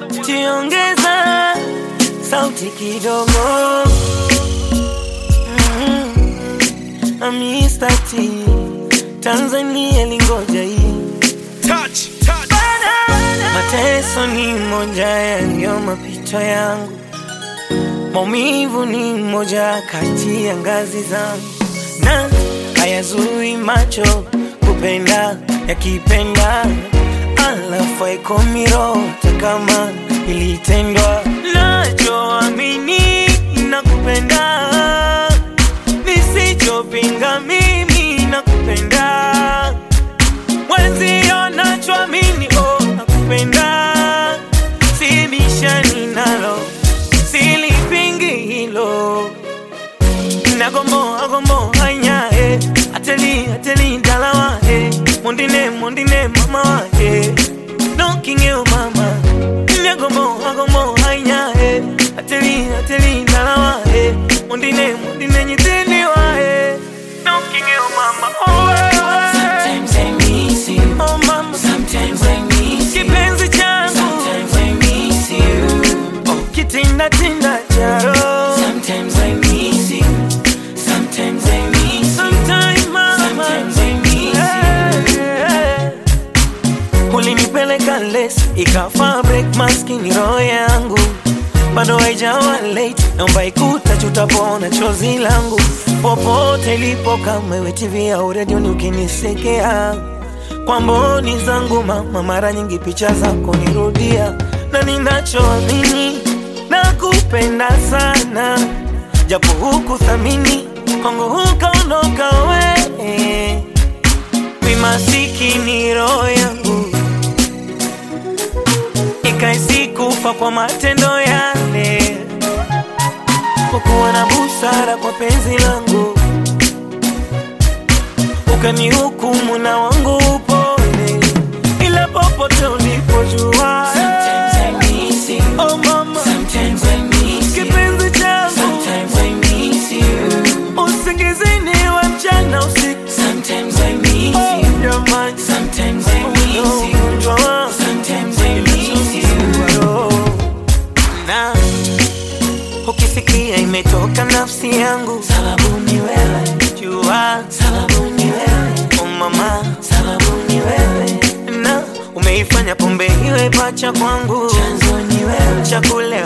Jiongeza sauti kidogo. Mm, Mr. T Tanzania lingoja hii Touch, touch. Mateso ni moja yaliyo mapito yangu, maumivu ni moja kati ya ngazi zangu, na hayazui macho kupenda yakipenda, alafu haikomiro kama ilitendwa. Nachoamini nakupenda, nisichopinga mimi nakupenda mwenzio nachoamini oh, nakupenda sibishani nalo silipingi hilo nagomboa gomboa nyae ateli ateli dalawa eh. mondine mondine mama wa eh. nokingeo mama nagomboa gomboa nyae ateli ateli dalawa eh. mondine mondine nyitini wa eh. nokingeo mama oh, eh, eh. Sometimes I miss you. Oh mama, Sometimes I miss you. kipenzi changu Sometimes I miss you. oh, kitinda tinda charo Sometimes I miss you. Sometimes I miss you. Sometime mama Sometimes I miss you. Eh, eh. ulinipeleka les ikafa break maskini roho yangu bado haijawa late naomba ikuta tutapona chozi langu popote ilipo kama iwe tv au redioni ukinisekea kwa mboni zangu mama mara nyingi picha zako nirudia na ninachoamini nakupenda sana japo huku thamini kwangu hukaondoka we mi masikini roho yangu ikaisikufa kwa matendo yale kukuwa na busara kwa penzi langu ukanihukumu na wangu upone ila popote ulipojua Sometimes I miss you. oh mama Sometimes I miss you. kipenzi changu Sometimes I miss you. usingizini wa mchana usiku Sometimes I miss oh, you. jamani Sometimes I miss you. ugonjwa wangu Sometimes I miss you. na ukisikia imetoka nafsi yangu Sababu ni wewe. jua Sababu ni wewe. oh mama Sababu ni wewe. na umeifanya pombe iwe pacha kwangu Chanzo ni wewe. chakule